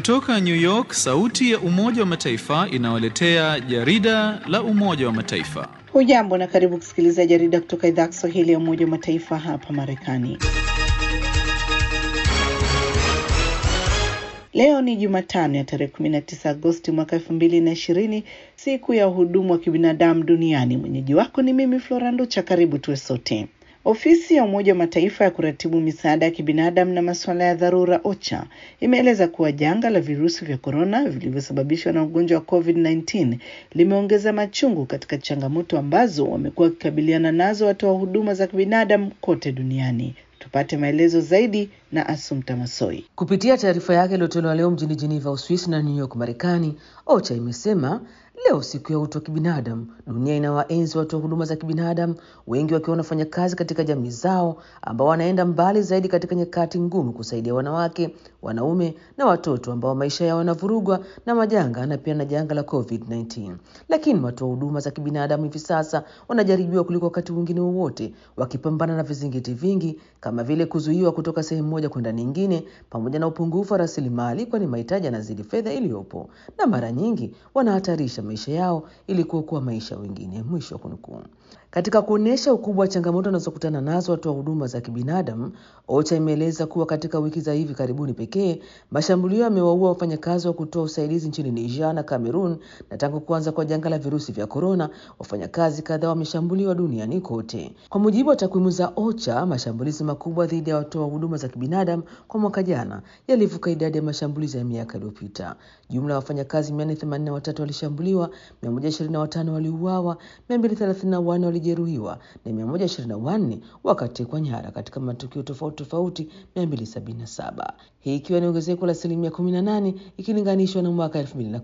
Kutoka New York, sauti ya Umoja wa Mataifa inawaletea jarida la Umoja wa Mataifa. Hujambo na karibu kusikiliza jarida kutoka idhaa ya Kiswahili ya Umoja wa Mataifa hapa Marekani. Leo ni Jumatano ya tarehe 19 Agosti mwaka 2020, siku ya uhudumu wa kibinadamu duniani. Mwenyeji wako ni mimi Flora Nducha. Karibu tuwe sote. Ofisi ya Umoja wa Mataifa ya kuratibu misaada ya kibinadamu na masuala ya dharura OCHA imeeleza kuwa janga la virusi vya korona vilivyosababishwa na ugonjwa wa COVID-19 limeongeza machungu katika changamoto ambazo wamekuwa wakikabiliana nazo watoa huduma za kibinadamu kote duniani. Tupate maelezo zaidi na Asumta Masoi. Kupitia taarifa yake iliyotolewa leo mjini Geneva, Uswisi na New York, Marekani, OCHA imesema leo siku ya utu wa kibinadamu, dunia inawaenzi watu wa huduma za kibinadamu, wengi wakiwa wanafanya kazi katika jamii zao, ambao wanaenda mbali zaidi katika nyakati ngumu kusaidia wanawake, wanaume na watoto ambao maisha yao yanavurugwa na majanga na pia na janga la COVID-19. Lakini watu wa huduma za kibinadamu hivi sasa wanajaribiwa kuliko wakati mwingine wowote, wakipambana na vizingiti vingi kama vile kuzuiwa kutoka sehemu moja kwenda nyingine, pamoja na upungufu wa rasilimali, kwani mahitaji yanazidi fedha iliyopo, na mara nyingi wanahatarisha maisha yao ili kuokoa maisha ya wengine. Mwisho wa kunukuu. Katika kuonyesha ukubwa wa changamoto wanazokutana nazo watu wa huduma za kibinadamu, OCHA imeeleza kuwa katika wiki za hivi karibuni pekee mashambulio yamewaua wafanyakazi wa kutoa usaidizi nchini Niger na Cameroon, na tangu kuanza kwa janga la virusi vya korona, wafanyakazi kadhaa wameshambuliwa duniani kote. Kwa mujibu wa takwimu za OCHA, mashambulizi makubwa dhidi ya watoa huduma za kibinadamu kwa mwaka jana yalivuka idadi ya mashambulizi ya miaka iliyopita. Jumla ya wafanyakazi 483 walishambuliwa, 125 waliuawa, 234 walijeruhiwa na 124 wakatekwa nyara katika matukio tofauti tofauti 277, hii ikiwa ni ongezeko la asilimia 18 ikilinganishwa na mwaka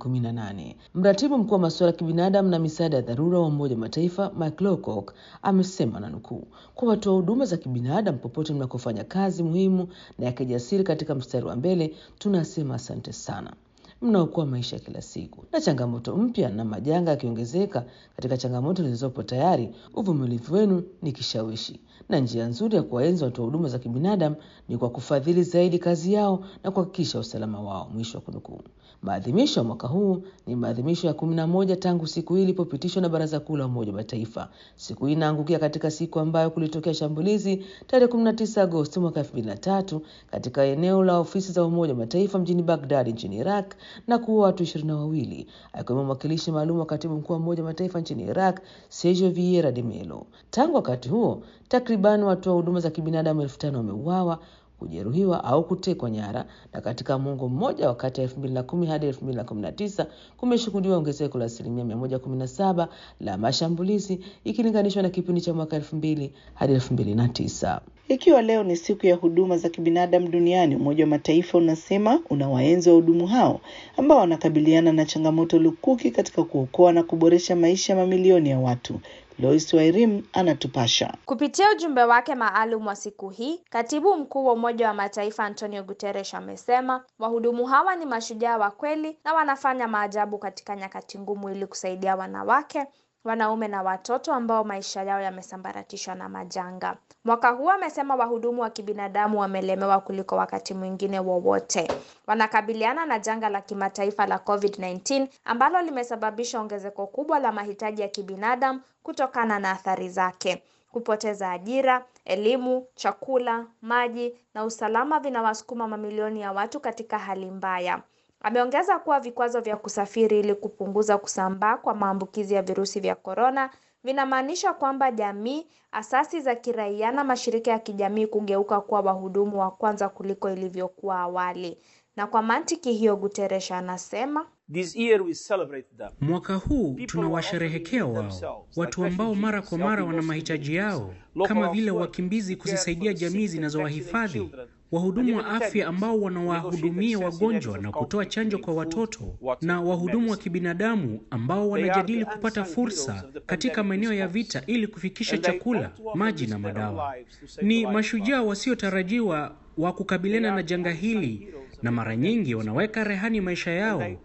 2018. Mratibu mkuu wa masuala ya kibinadamu na misaada ya dharura wa Umoja wa Mataifa Mike Lowcock amesema na nukuu, kwa watoa huduma za kibinadamu popote mnakofanya kazi muhimu na ya kijasiri katika mstari wa mbele, tunasema asante sana mnaokoa maisha kila siku. Na changamoto mpya na majanga yakiongezeka katika changamoto zilizopo tayari, uvumilivu wenu ni kishawishi, na njia nzuri ya kuwaenzi watu wa huduma za kibinadamu ni kwa kufadhili zaidi kazi yao na kuhakikisha usalama wao. Mwisho wa kunukuu. Maadhimisho ya mwaka huu ni maadhimisho ya kumi na moja tangu siku hii ilipopitishwa na Baraza Kuu la Umoja wa Mataifa. Siku hii inaangukia katika siku ambayo kulitokea shambulizi tarehe 19 Agosti mwaka 2003 katika eneo la ofisi za Umoja wa Mataifa mjini Baghdad nchini Iraq na kuua watu ishirini na wawili akiwemo mwakilishi maalum wa katibu mkuu wa Umoja wa Mataifa nchini Iraq Sergio Vieira de Mello. Tangu wakati huo takriban watu wa huduma za kibinadamu elfu tano wameuawa kujeruhiwa au kutekwa nyara, na katika muongo mmoja wa kati ya 2010 hadi 2019 kumeshuhudiwa ongezeko la asilimia 117 la mashambulizi ikilinganishwa na kipindi cha mwaka 2000 hadi 2009. Ikiwa leo ni siku ya huduma za kibinadamu duniani, Umoja wa Mataifa unasema unawaenzi wahudumu hao ambao wanakabiliana na changamoto lukuki katika kuokoa na kuboresha maisha ya mamilioni ya watu. Lois Wairim anatupasha. Kupitia ujumbe wake maalum wa siku hii, katibu mkuu wa Umoja wa Mataifa Antonio Guterres amesema wahudumu hawa ni mashujaa wa kweli na wanafanya maajabu katika nyakati ngumu ili kusaidia wanawake wanaume na watoto ambao maisha yao yamesambaratishwa na majanga. Mwaka huu amesema wahudumu wa kibinadamu wamelemewa kuliko wakati mwingine wowote. Wanakabiliana na janga la kimataifa la COVID-19 ambalo limesababisha ongezeko kubwa la mahitaji ya kibinadamu kutokana na athari zake. Kupoteza ajira, elimu, chakula, maji na usalama vinawasukuma mamilioni ya watu katika hali mbaya. Ameongeza kuwa vikwazo vya kusafiri ili kupunguza kusambaa kwa maambukizi ya virusi vya korona vinamaanisha kwamba jamii, asasi za kiraia na mashirika ya kijamii kugeuka kuwa wahudumu wa kwanza kuliko ilivyokuwa awali. Na kwa mantiki hiyo, Guterres anasema This year we celebrate them. Mwaka huu tunawasherehekea wao, watu ambao mara kwa mara wana mahitaji yao, kama vile wakimbizi, kuzisaidia jamii zinazowahifadhi, wahudumu wa afya ambao wanawahudumia wagonjwa na kutoa chanjo kwa watoto, na wahudumu wa kibinadamu ambao wanajadili kupata fursa katika maeneo ya vita ili kufikisha chakula, maji na madawa. Ni mashujaa wasiotarajiwa wa kukabiliana na janga hili na mara nyingi wanaweka rehani maisha yao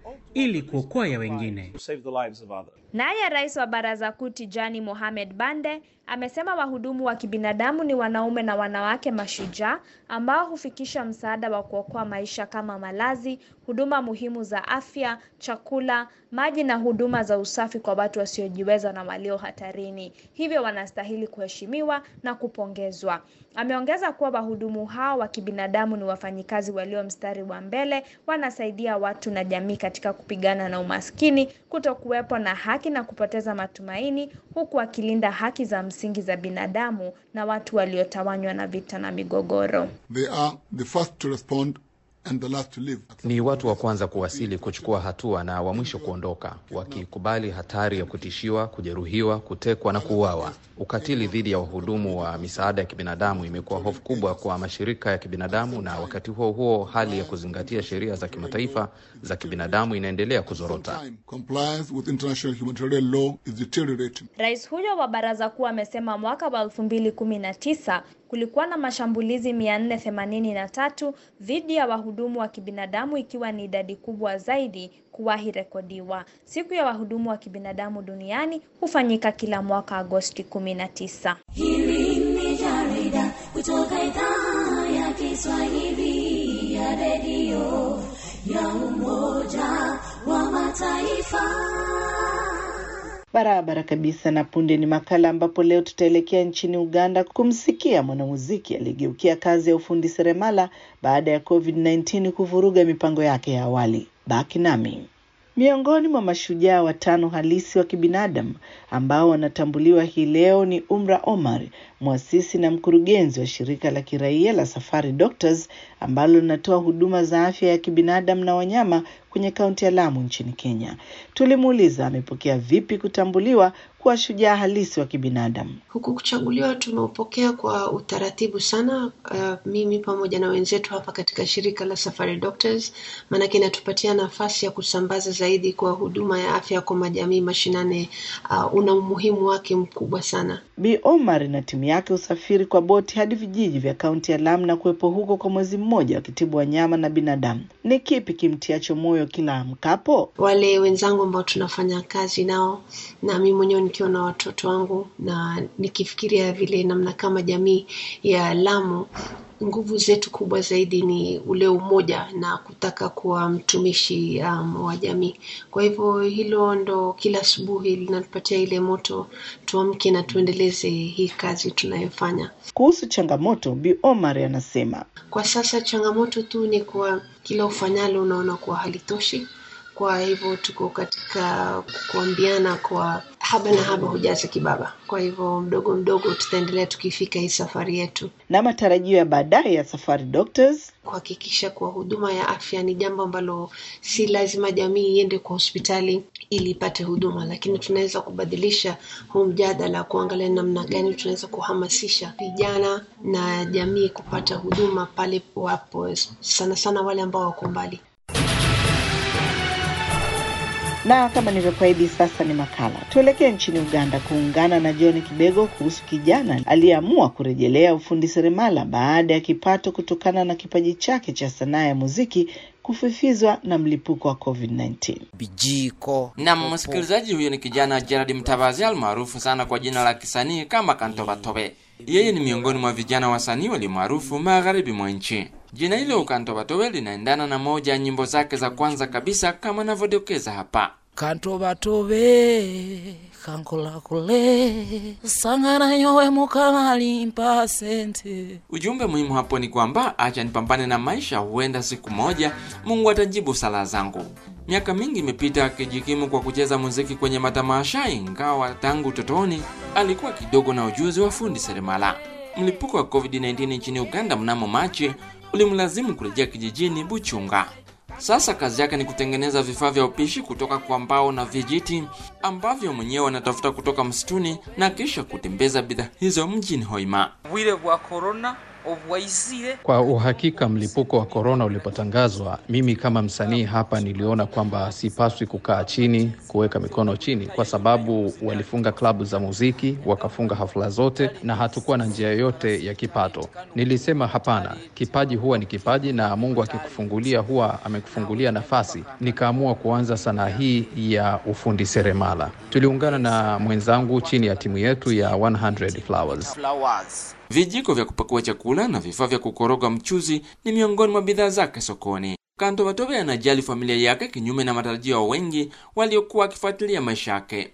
ili kuokoa ya wengine. to save the lives of others. Naye rais wa baraza kuu Tijani Mohamed Bande amesema wahudumu wa kibinadamu ni wanaume na wanawake mashujaa ambao hufikisha msaada wa kuokoa maisha kama malazi, huduma muhimu za afya, chakula, maji na huduma za usafi kwa watu wasiojiweza na walio hatarini. Hivyo wanastahili kuheshimiwa na kupongezwa. Ameongeza kuwa wahudumu hao wa kibinadamu ni wafanyikazi walio mstari wa mbele, wanasaidia watu na jamii katika kupigana na umaskini, kutokuwepo na haki na kupoteza matumaini, huku wakilinda haki za msingi za binadamu na watu waliotawanywa na vita na migogoro. They are the first to respond and the last to leave. Ni watu wa kwanza kuwasili, kuchukua hatua na wa mwisho kuondoka, wakikubali hatari ya kutishiwa, kujeruhiwa, kutekwa na kuuawa. Ukatili dhidi ya wahudumu wa misaada ya kibinadamu imekuwa hofu kubwa kwa mashirika ya kibinadamu, na wakati huo huo hali ya kuzingatia sheria za kimataifa za kibinadamu inaendelea kuzorota. Time compliance with international humanitarian law is deteriorating. Rais huyo wa baraza kuu amesema mwaka wa 2019 kulikuwa na mashambulizi 483 dhidi ya wahudumu wa kibinadamu ikiwa ni idadi kubwa zaidi kuwahi rekodiwa. Siku ya wahudumu wa kibinadamu duniani hufanyika kila mwaka Agosti 19. Hili ni jarida kutoka idhaa ya Kiswahili ya redio ya Umoja wa Mataifa. Barabara kabisa. Na punde ni makala ambapo leo tutaelekea nchini Uganda kumsikia mwanamuziki aliyegeukia kazi ya ufundi seremala baada ya COVID-19 kuvuruga mipango yake ya awali. Baki nami. Miongoni mwa mashujaa watano halisi wa kibinadamu ambao wanatambuliwa hii leo ni Umra Omar, mwasisi na mkurugenzi wa shirika la kiraia la Safari Doctors ambalo linatoa huduma za afya ya kibinadamu na wanyama kwenye kaunti ya Lamu nchini Kenya. Tulimuuliza amepokea vipi kutambuliwa kuwa shujaa halisi wa kibinadamu. Huku kuchaguliwa tumeupokea kwa utaratibu sana, uh, mimi pamoja na wenzetu hapa katika shirika la Safari Doctors, maanake inatupatia nafasi ya kusambaza zaidi kwa huduma ya afya kwa majamii mashinani. Uh, una umuhimu wake mkubwa sana. Bi Omar na timu yake husafiri kwa boti hadi vijiji vya kaunti ya Lamu na kuwepo huko kwa mwezi mmoja wakitibu wanyama na binadamu. Ni kipi kimtiacho moyo kila amkapo? Wale wenzangu ambao tunafanya kazi nao na mimi mwenyewe nikiwa na watoto wangu na nikifikiria vile namna kama jamii ya Lamu nguvu zetu kubwa zaidi ni ule umoja na kutaka kuwa mtumishi um, wa jamii. Kwa hivyo hilo ndo kila asubuhi linatupatia ile moto, tuamke na tuendeleze hii kazi tunayofanya. Kuhusu changamoto, Bi Omar anasema Kwa sasa changamoto tu ni kwa kila ufanyalo unaona kuwa halitoshi. Kwa hivyo tuko katika kuambiana kwa haba na haba hujaza kibaba. Kwa hivyo mdogo mdogo tutaendelea tukifika hii safari yetu, na matarajio ya baadaye ya Safari Doctors kuhakikisha kuwa huduma ya afya ni jambo ambalo si lazima jamii iende kwa hospitali ili ipate huduma, lakini tunaweza kubadilisha huu mjadala, kuangalia namna gani tunaweza kuhamasisha vijana na jamii kupata huduma pale wapo, sana sana wale ambao wako mbali. na kama nilivyokuahidi, sasa ni makala. Tuelekee nchini Uganda kuungana na John Kibego kuhusu kijana aliyeamua kurejelea ufundi seremala baada ya kipato kutokana na kipaji chake cha sanaa ya muziki kufifizwa na mlipuko wa COVID-19. Bijiko na msikilizaji, huyo ni kijana Gerard Mtabazi almaarufu sana kwa jina la kisanii kama Kantobatobe. Yeye ni miongoni mwa vijana wasanii walio maarufu magharibi mwa nchi. Jina hilo Kantobatobe linaendana na moja ya nyimbo zake za kwanza kabisa kama anavyodokeza hapa. kantobatobe kankolakole sangana nyowe mukalimpa sente Ujumbe muhimu hapo ni kwamba acha nipambane na maisha, huenda siku moja Mungu atajibu sala zangu. Miaka mingi imepita akijikimu kwa kucheza muziki kwenye matamasha, ingawa tangu utotoni alikuwa kidogo na ujuzi wa fundi seremala. Mlipuko wa COVID-19 nchini Uganda mnamo Machi ulimlazimu kurejea kijijini Buchunga. Sasa kazi yake ni kutengeneza vifaa vya upishi kutoka kwa mbao na vijiti ambavyo mwenyewe anatafuta kutoka msituni na kisha kutembeza bidhaa hizo mjini Hoima. bwire bwa korona Kwa uhakika, mlipuko wa korona ulipotangazwa, mimi kama msanii hapa niliona kwamba sipaswi kukaa chini, kuweka mikono chini, kwa sababu walifunga klabu za muziki, wakafunga hafla zote, na hatukuwa na njia yoyote ya kipato. Nilisema hapana, kipaji huwa ni kipaji, na Mungu akikufungulia huwa amekufungulia nafasi. Nikaamua kuanza sanaa hii ya ufundi seremala. Tuliungana na mwenzangu chini ya timu yetu ya 100 Flowers. Vijiko vya kupakua chakula na vifaa vya kukoroga mchuzi ni miongoni mwa bidhaa zake sokoni. Kantobatove anajali familia yake kinyume na matarajio ya wengi waliokuwa wakifuatilia maisha yake.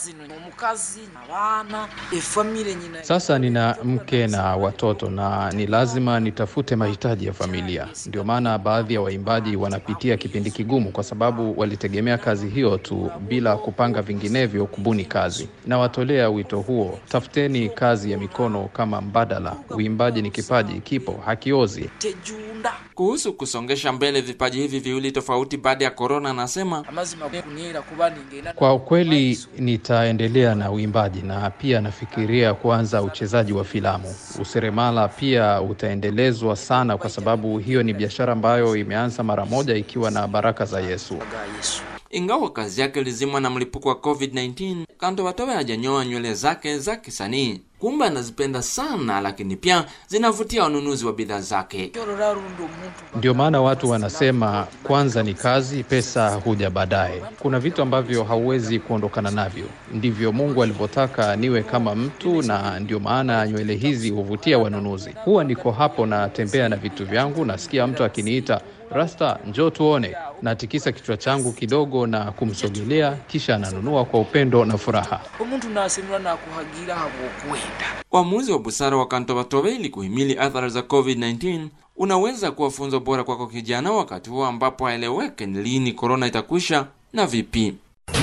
Sasa nina mke na watoto na ni lazima nitafute mahitaji ya familia. Ndio maana baadhi ya waimbaji wanapitia kipindi kigumu, kwa sababu walitegemea kazi hiyo tu bila kupanga vinginevyo kubuni kazi. Nawatolea wito huo, tafuteni kazi ya mikono kama mbadala. Uimbaji ni kipaji, kipo, hakiozi. Kuhusu kusongesha mbele vipaji hivi viwili tofauti baada ya korona, anasema Kwa ukweli nitaendelea na uimbaji na pia nafikiria kuanza uchezaji wa filamu. Useremala pia utaendelezwa sana, kwa sababu hiyo ni biashara ambayo imeanza mara moja ikiwa na baraka za Yesu. ingawa kazi yake ilizimwa na mlipuko wa COVID-19, Kantobatove hajanyoa nywele zake za kisanii. Kumbe anazipenda sana, lakini pia zinavutia wanunuzi wa bidhaa zake. Ndio maana watu wanasema kwanza ni kazi, pesa huja baadaye. Kuna vitu ambavyo hauwezi kuondokana navyo. Ndivyo Mungu alivyotaka niwe kama mtu, na ndio maana nywele hizi huvutia wanunuzi. Huwa niko hapo natembea na vitu vyangu, nasikia mtu akiniita Rasta, njoo tuone. Natikisa kichwa changu kidogo na kumsogelea, kisha ananunua kwa upendo na furaha. umuntu nasemera nakuhagira habokwenda Uamuzi wa busara wa Kantobatove ili kuhimili athari za COVID-19 unaweza kuwa funzo bora kwako kijana, wakati huo ambapo haeleweke ni lini korona itakwisha na vipi.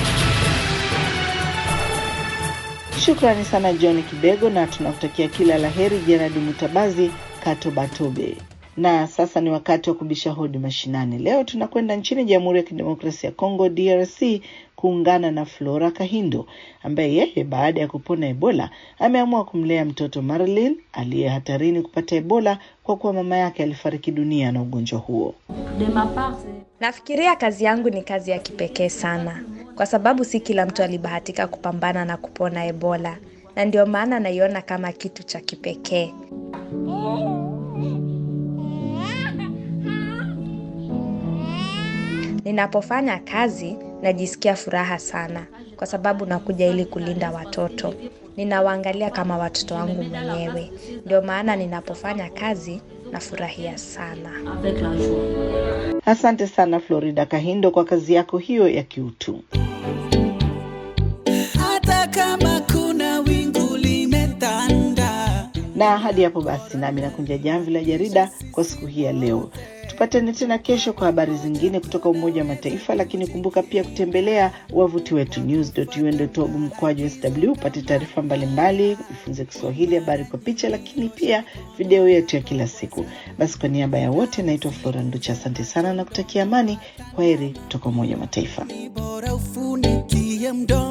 Shukrani sana John Kibego, na tunakutakia kila la heri Jeradi Mutabazi Kato Batobe. Na sasa ni wakati wa kubisha hodi mashinani. Leo tunakwenda nchini Jamhuri ya Kidemokrasia ya Kongo, DRC, kuungana na Flora Kahindo ambaye yeye baada ya kupona Ebola ameamua kumlea mtoto Marilyn aliye hatarini kupata Ebola kwa kuwa mama yake alifariki dunia na ugonjwa huo. Nafikiria kazi yangu ni kazi ya kipekee sana, kwa sababu si kila mtu alibahatika kupambana na kupona Ebola, na ndio maana naiona kama kitu cha kipekee. Ninapofanya kazi najisikia furaha sana, kwa sababu nakuja ili kulinda watoto. Ninawaangalia kama watoto wangu mwenyewe, ndio maana ninapofanya kazi nafurahia sana. Asante sana Florida Kahindo kwa kazi yako hiyo ya kiutu. hata kama kuna wingu limetanda. Na hadi hapo basi, nami nakunja jamvi la jarida kwa siku hii ya leo. Tupatane tena kesho kwa habari zingine kutoka Umoja wa Mataifa, lakini kumbuka pia kutembelea wavuti wetu news.un.org mkwaju sw upate taarifa mbalimbali, ujifunze Kiswahili, habari kwa picha, lakini pia video yetu ya kila siku. Basi kwa niaba ya wote, naitwa Flora Nducha, asante sana na kutakia amani. Kwa heri kutoka Umoja wa Mataifa. Bora ufunikie mdomo